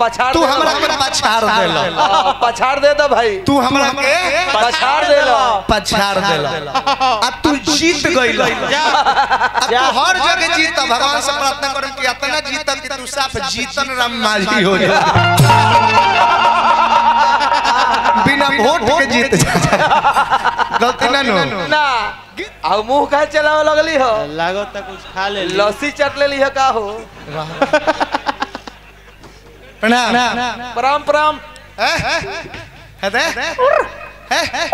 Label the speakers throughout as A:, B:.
A: पछाड़
B: तू
A: दे
B: हमरा के पछाड़ देल
A: हाँ, पछाड़ दे दो भाई
B: तू हमरा के
A: पछाड़ दे लो
B: पछाड़ देल आ तू जीत गइल आ तू हर जगह जीत भगवान से प्रार्थना कर कि इतना जीत कि तू साफ जीतन राम माझी हो जा बिना वोट के जीत जा गलती ना नो
A: ना अब मुंह का चलावे लगली हो
C: लागो तक कुछ खा ले ली।
A: लस्सी चट ले ली हो का हो
B: प्रणाम
A: प्रणाम प्रणाम
B: हैं? है दे? हैं?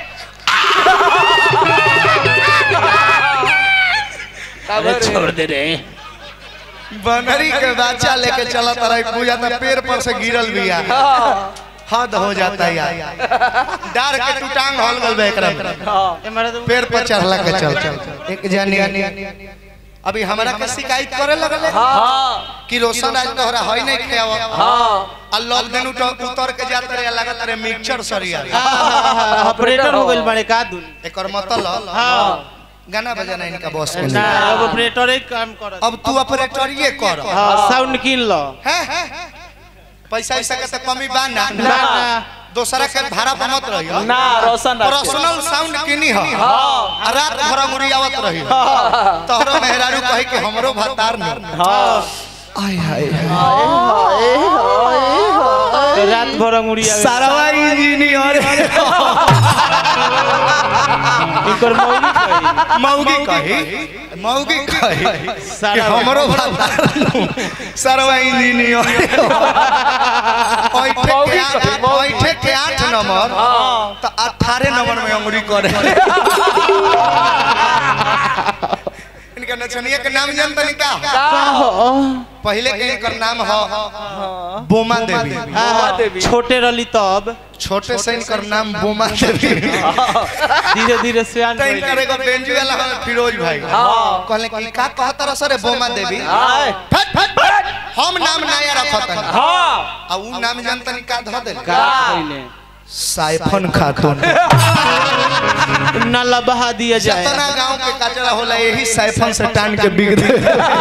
A: का भरे?
C: दे रे
B: बनरी के बच्चा लेके चलत रही पूजा तो पेड़ पर से गिरल बिया
A: हाँ,
B: हद हो जाता यार डर के तू टांग हल गल बे एकरा में।
A: हाँ।
C: ए मारा तो
B: पेड़ पर चढ़ला के चल चल एक जानी अभी हमरा के शिकायत करे लगले
A: हाँ
B: कि रोशन आज तोहरा होई नहीं खेव
A: हाँ
B: आ लोग दिन उठ उतर के जात रहे लागत रहे मिक्सचर सरिया
C: ऑपरेटर हो गइल बाड़े का दुन
B: एकर मतलब
C: हां
B: गाना बजाना इनका बॉस के
C: ना
B: नहीं
C: अब ऑपरेटर ही काम करत
B: अब तू ऑपरेटरिए कर
C: हां साउंड किन लो
B: हैं पैसा ऐसा के तो कमी बा ना
C: ना ना
B: दोसरा के भाड़ा पर मत रहियो
A: ना रोशन रख।
B: पर्सनल साउंड किनी हो
A: हाँ
B: आ रात भर मुरियावत रहियो तोहरो मेहरारू कही कि हमरो भतार न
A: हाँ
B: आय हाय
C: रात भर अंगुरिया
B: सारवा इंजीनियर
C: इकर मौगी कही
B: मौगी कही मौगी कही कि
C: सारा
B: हमरो भतार न सारवा इंजीनियर ओइठे
A: मौगी
B: के
A: कही,
B: आठ-
A: मौगी।
B: ओइठे के आठ नंबर
A: हाँ
B: तो अठारह नंबर में अंगुरी करे इनका नचनिया के नाम जानता नहीं क्या पहले के इनकर नाम हो बोमा देवी
A: बोमा देवी।
C: छोटे रली तब
B: छोटे से इनकर नाम बोमा देवी
C: धीरे धीरे सियान
B: तो इनकर एगो बेंजू वाला हमें फिरोज भाई
A: हाँ।
B: कहले कि का कहता रह सरे बोमा देवी
A: आय।
B: फट फट फट हम नाम नया रखत हन
A: हाँ
B: आ उ नाम जानता नहीं का धो दे
C: का कइले
B: साइफन खातून
C: नाला बहा दिया जाए
B: जतना गांव के कचरा होला यही साइफन से टान के बिग दे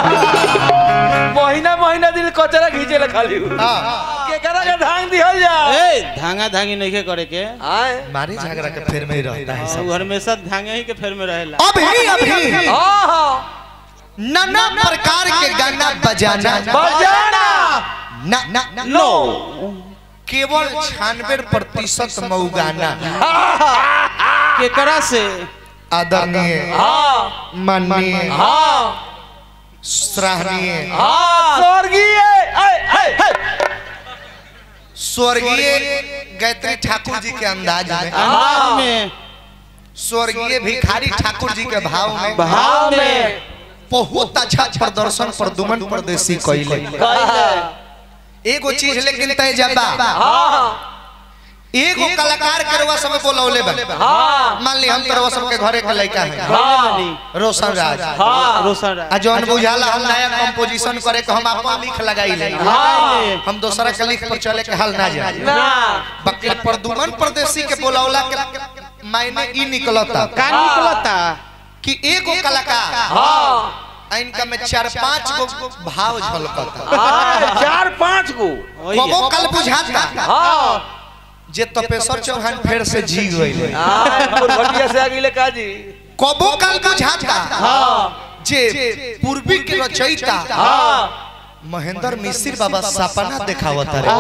A: महीना महीना दिन कचरा घींचे ला खाली
B: हां
A: केकरा के धांग दिहल जा
C: ए धांगा धांगी नहीं के करे के
A: आय
B: मारी झगड़ा के फेर में ही रहता है सब
C: उ हमेशा धांगे ही के फेर में रहेला
B: अभी अभी
A: हाँ हाँ
B: नाना प्रकार के गाना बजाना
A: बजाना
B: ना ना ना
A: नो
B: केवल छियानवे प्रतिशत मऊगाना
C: केकरा से
B: आदरणीय
A: हाँ
B: माननीय
A: हाँ
B: सराहनीय
A: हाँ स्वर्गीय आय, आय, आय।
B: स्वर्गीय गायत्री ठाकुर जी के अंदाज में
C: अंदाज में
B: स्वर्गीय भिखारी ठाकुर जी के भाव में
A: भाव में
B: बहुत अच्छा प्रदर्शन प्रदुमन परदेसी कैले
A: कहिले
B: एगो चीज लेकिन तय जबा
A: हाँ
B: एगो कलाकार के रवा सब बोलौले बा
A: हाँ
B: मान ली हम तरवा सब के घरे के लड़का है
A: हाँ
B: रोशन राज
A: हाँ
C: रोशन राज
B: आ जौन बुझाला हम नया कंपोजिशन करे के हम अपन लिख लगाई ले
A: हाँ
B: हम दूसरा के लिख पर चले के हाल ना जाए
A: ना
B: बाकी प्रदुमन परदेसी के बोलौला के मायने ई निकलता
C: का निकलता
B: कि एगो कलाकार
A: हाँ
B: आ इनका में चार पांच गो भाव झलकता
A: आय, चार पाँच गो
B: कबो कल बुझाता
A: हाँ
B: जे तपेश्वर चौहान फिर से जी गई
A: आय, फुलभटिया से आगे का जी
B: कबो कल बुझाता
A: हाँ
B: जे पूर्वी के रचयिता
A: हाँ
B: महेंद्र मिश्र बाबा सपना देखावत रे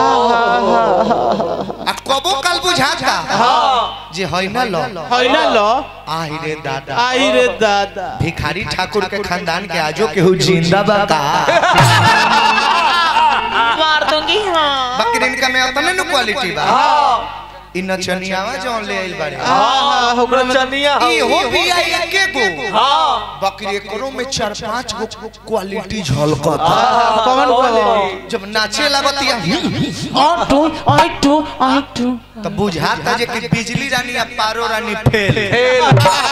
B: आ कबो कल बुझाता
A: हाँ
B: जे है ना लो
C: है ना लो
B: आहि रे दादा
C: आई रे दादा
B: भिखारी ठाकुर के खानदान के आजो केहू जिंदा बा का
C: मार दूंगी हां
B: बाकी इनका में उतने न क्वालिटी बा
A: हाँ
B: इ नचनियावा जौन ले आइल बाड़े
A: हाँ ओकरा चनिया
B: ई हो भी आई एके गो
A: हाँ
B: बाकी एकरो में चार पांच गो क्वालिटी झलकता
C: कौन
A: क्वालिटी?
B: जब नाचे लागतिया
C: और टू आई टू आई टू
B: तो बुझाता जे कि बिजली रानी आ पारो रानी फेल
A: फेल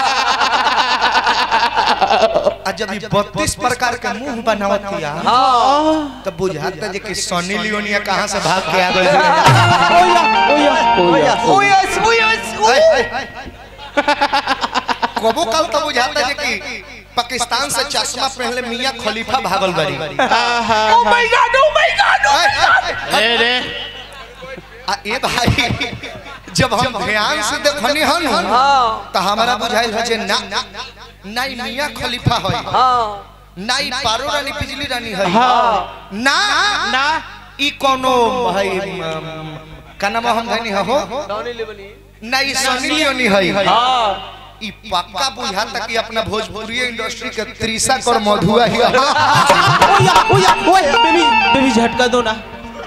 B: आ जब ई 32 प्रकार के मुंह बनावतिया
A: हाँ
B: तो बुझाता जे कि सनी लियोनिया कहां से भाग के आ गइल
C: ओया ओया ओया
A: ओयस ओयस
B: कबो कल तो बुझाता जे कि पाकिस्तान से चश्मा पहले मियां खलीफा भागल बारी
C: आहा
A: oh my God oh my God
C: ए रे
B: आ ए भाई जब हम ध्यान से देखनी हन
A: हां
B: तो हमारा बुझाइल है जे ना नाई मियां खलीफा है
A: हां
B: नाई पारो रानी बिजली रानी है
C: हाँ
B: ना
C: ना
B: ई कोनो भाई म, का नाम हम धनी हो
A: डॉनी लेबनी
B: नाई सनी लियोनी है
A: हां
B: ई पक्का बुझाता कि अपना भोजपुरी इंडस्ट्री के त्रिशा कर मधुआ ही
C: ओया ओया ओए बेबी बेबी झटका दो ना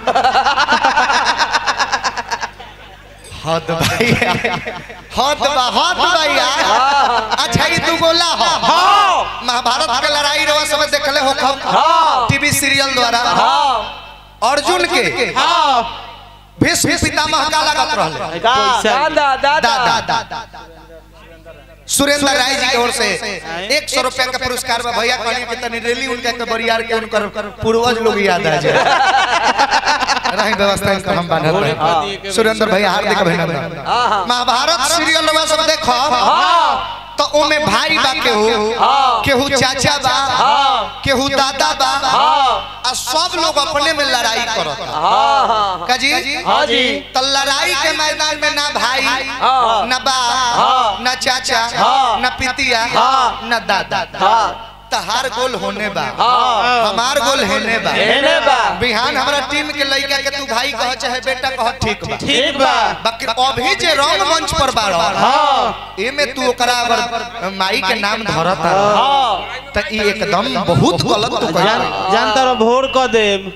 B: हद भाई हद बा हद बा यार अच्छा ई तू गोला हो
A: हां
B: महाभारत के लड़ाई रवा सब देखले हो खब
A: हाँ।
B: टीवी सीरियल द्वारा
A: हां
B: अर्जुन के
C: हाँ
B: भीष्म पितामह का लागत रहले
C: पैसा
A: दादा दादा
B: दादा दादा सुरेंद्र राय जी की ओर से एक सौ रुपया का पुरस्कार बा भैया कहनी कि तनी रैली उनका के बरियार के उनकर पूर्वज लोग याद आ जाए रही व्यवस्था इनका हम बांधल
C: हाँ।
B: रहे सुरेंद्र भैया हार्दिक अभिनंदन
A: हां
B: महाभारत सीरियल में सब देखो
A: हां
B: तो ओमे भाई बा केहू
A: हाँ।
B: केहू चाचा बा
A: हाँ।
B: केहू दादा बा
A: हां
B: आ सब लोग अपने में लड़ाई करत
A: हां हां
B: काजी
A: हाँ जी।
B: तो लड़ाई के मैदान में ना भाई
A: हाँ।
B: ना बा
A: हाँ।
B: ना चाचा
A: हाँ।
B: ना पितिया
A: हाँ।
B: ना दादा
A: हां
B: तहार गोल होने बा
A: हां
B: हमार गोल हेने बा
A: हेने बा
B: बिहान हमारा टीम के लड़का के तू भाई कह चाहे बेटा कह ठीक बा
C: ठीक बा
B: बाकी अभी जे रंग मंच पर बाड़
C: हाँ
B: एमे तू ओकरा अगर माई के नाम धरता
A: हां
B: त ई एकदम बहुत गलत तू
C: जान
B: कह
C: जान तारा भोर क देम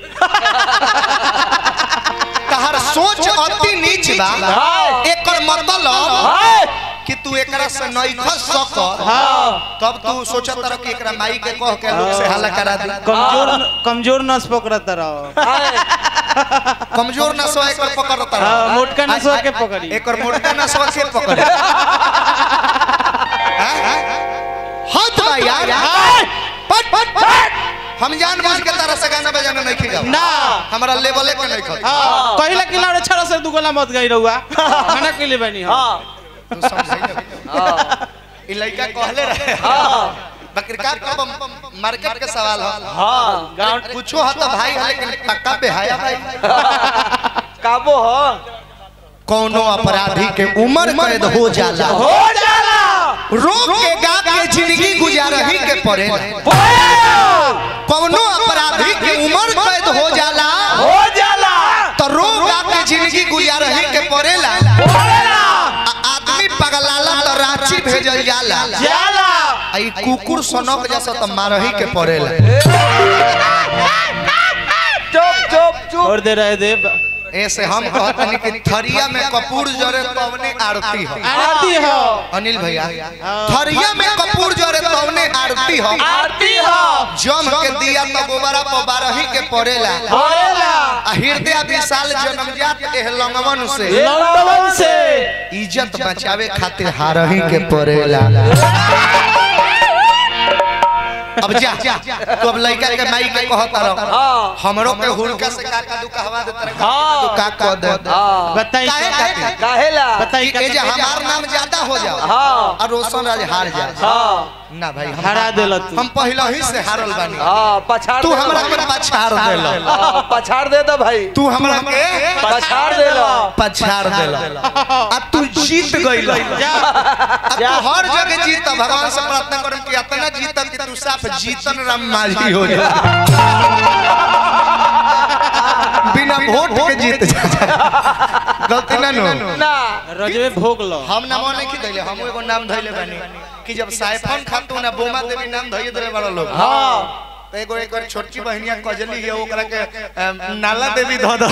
B: तहार सोच अति नीच बा
A: हाँ।
B: एकर मतलब
A: हाय
B: कि तू एकरा से नहीं खस सक
C: हाँ
B: तब तू सोचत रह कि एकरा माई के कह के लोग से हल्ला करा दी
C: कमजोर कमजोर नस पकड़ता रहो
A: हाय
B: कमजोर नसवा एकर पकड़ता
C: हाँ
B: रह
C: मोटका नसवा के पकड़ी
B: एकर मोटका नसवा के पकड़े हैं? हद बा यार पट पट पट हम जान बुझ के तरह से गाना बजाना नहीं खिलाओ
C: ना
B: हमारा लेवले के नहीं खा
C: हाँ कहला कि लाड़े छड़ा से दुगला मत गई रहुआ खाना के लिए बनी हम
A: हां
B: तू समझाई ना
A: हां
B: ई लड़का कहले रहे
A: हां
B: बकरी का कब मार्केट के सवाल हो
A: हां गांव
B: पूछो हा तो भाई है लेकिन पक्का बेहाया भाई
A: काबो हो
B: कोनो अपराधी के उम्र कैद हो जाला
A: हो जाला
B: रोक के गा के जिंदगी गुजारही के पड़े कोनो अपराधी के उम्र कैद हो जाला
A: हो जाला
B: तो रोक गा के जिंदगी गुजारही के पड़ेला
A: होला
B: आ आदमी पगलाला तो रांची भेजल जाला
A: जाला
B: आ ई कुकुर सनक जैसा तो मारही के पड़ेला
A: चुप चुप चुप
C: और दे रहे दे
B: ऐसे हम कहतनी कि थरिया में कपूर जरे तवने आरती हो
C: आरती हो
B: अनिल भैया थरिया में कपूर जरे तवने आरती हो
A: आरती हो
B: जम के दिया तो गोबरा पर बारही के पड़ेला
A: होला
B: आ हृदय विशाल जन्मजात एह लंगवन से
C: लंदन से
B: इज्जत बचावे खातिर हारही के पड़ेला अब जा तू अब लड़का के माई के कहता रहो
A: हां
B: हमरो के हुड़का से काका दू कहवा दे तरह
A: हाँ।
B: तू का कह दे
A: हां
C: बताई
B: काहे खातिर
A: काहेला
C: बताई
B: कि ए जे हमार नाम ज्यादा हो जाओ
A: हां
B: और रोशन राज हार जा
A: हां
B: ना भाई हम
C: हरा देला तू
B: हम पहले ही से हारल बानी
A: हां पछाड़
B: तू
A: दे
B: हमरा के पछाड़ देला
A: हां, पछाड़ दे दो भाई
B: तू हमरा के
A: पछाड़ दे लो
B: पछाड़ देला आ तू जीत गइल
C: जा
B: आ तू हर जगह जीत भगवान से प्रार्थना करम कि इतना जीत कि तू साफ जीतन राम माझी हो जा बिना वोट के जीत जा गलती ना नो
A: ना
C: रजवे भोग लो
B: हम नाम नहीं की दैले हम एगो नाम धइले बानी कि जब साइफन खातू ना बोमा देवी नाम धइए देले बड़ा लोग
A: हां
B: तो एगो एक बार छोटकी बहनिया कजली है ओकरा के अम, नाला देवी ध द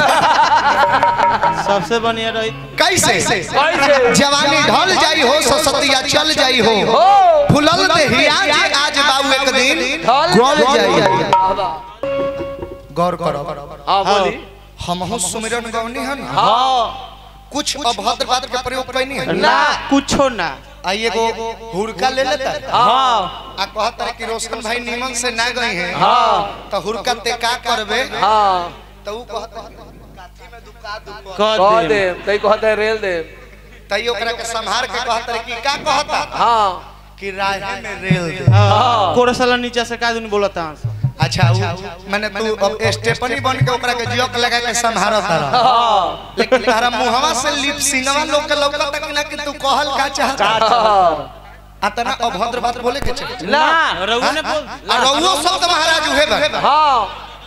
C: सबसे बढ़िया रही
B: कैसे
A: कैसे
B: जवानी ढल जाई हो ससतिया चल जाई हो
A: हो
B: फुलल देहिया जे आज बाबू एक दिन
A: ढल
B: गल जाई
A: बाबा
B: गौर करो
A: हां बोली
B: हमहु सुमिरन गौनी हन
A: हां
B: कुछ अभद्र बात के प्रयोग कैनी है
C: ना कुछो ना
B: आ एगो हुड़का ले लेता
A: हां
B: आ कहता है कि रोशन भाई नीमन से ना गई हैं
A: हां
B: तो हुड़का ते का करबे
A: हां
B: तो ऊ कहता है कि काठी में दुका दुका
C: कह
A: कह
C: दे
A: दे कई कहते रेल दे
B: तई ओकरा के संहार के कहता है कि का कहता
A: हां
B: कि राहे में रेल दे
C: हाँ कोरे साला नीचे से का दुनी बोलता है
B: अच्छा उ- मैंने तू अब स्टेपनी बन के ओकरा के जियोक लगा के संभारत रहा
A: हाँ
B: लेकिन तारा मुहवा से लिप सिंगवा लोग के लौकत तक ना कि तू कहल का चाहता अतना अभद्र बात बोले के चाहिए
A: ना
C: रघु ने बोल
B: आ रउओ शब्द महाराज उहे बा
A: हाँ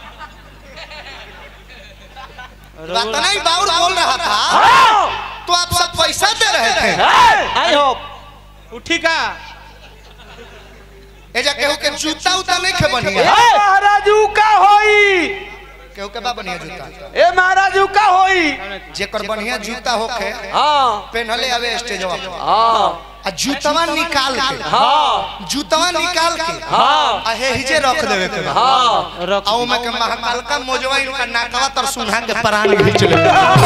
B: अतना ही बाउर बोल रहा था तो आप सब पैसा दे रहे थे
A: आई होप
C: उठी का
B: एजा केहू के जूता उता नहीं खे बढ़िया
A: महाराजू का होई
B: केहू के बा बढ़िया जूता
A: ए महाराजू का होई
B: जेकर बढ़िया जूता होखे
A: हाँ
B: पहनले आवे स्टेजवा पर
A: हाँ
B: आ जूतवा निकाल के
A: हाँ
B: जूतवा निकाल के
A: हाँ
B: आ हे हिजे रख देवे के बा
A: हाँ
C: रख
B: आऊ में के महाकाल का मोजवा इनका नाकवा तर सुनहा के प्राण खींच ले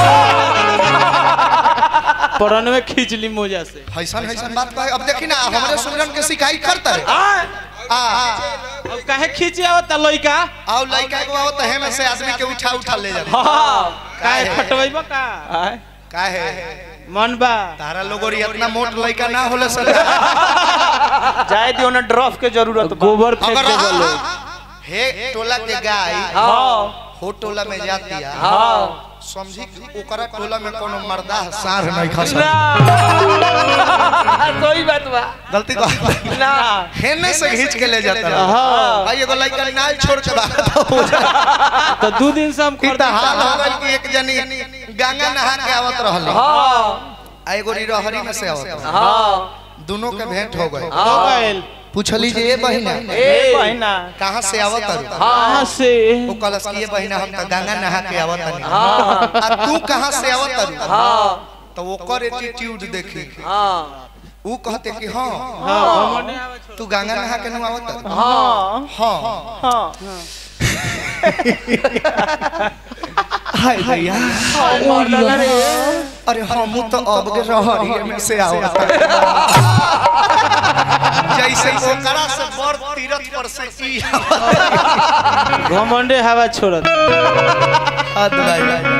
C: परन में खींच ली मोजा से
B: हैसन हैसन बात कहे अब देखी ना हमरे सुमरन के शिकायत करता रे
A: हाँ
B: आ
C: अब काहे खींचे आवत लइका
B: आओ लइका को आओ तहे में से आदमी के उठा उठा ले जाते
A: हाँ
C: काहे खटवइबा का
B: काहे
C: मन बा
B: तारा लोगों री इतना मोट लइका ना होले सर
A: जाए दियो ना ड्रॉप के जरूरत बा।
C: गोबर फेंक
B: अगर
C: दे
B: रहा
C: बोलो
B: हे टोला के गाय
A: हाँ
B: हो टोला में जाती है
A: हाँ
B: समझी कि ओकरा टोला में कोनो मर्दा सार नहीं खा
A: ना कोई बात बा
B: गलती कर
A: ना
B: हेने से खींच के ले जाता रहा
C: हाँ
B: भाई एगो लइका नाल छोड़ के बाहर हो जा
C: तो दो दिन से हम
B: ई
C: खरीद
B: त हाल हो गइल कि एक जनी गंगा नहा के आवत रहल
A: हाँ
B: आ एगो रिरहरी में से आवत रहल।
A: हाँ
B: दोनों के भेंट हो गए
C: हो गइल
B: पूछली जे ए बहिना
A: ए बहिना
B: कहाँ से आवत रही
C: कहाँ से
B: वो कलश की ये बहिना हम त गंगा नहा के आवत रही
A: हाँ
B: आ तू कहाँ से आवत रही
A: हाँ
B: तो वो कर एटीट्यूड देखी
A: हाँ
B: ऊ कहते कि हाँ
C: हाँ हमने आवे छोड़
B: तू गंगा नहा के नु आवत रही?
A: हाँ
B: हाँ
A: हाँ
B: हाय भैया अरे हम तो अब के रहरी में से आवत रही। जैसे ओकरा से बड़ तीरथ पर से ई आवत
C: घमंडे हवा छोड़त
B: हद भाई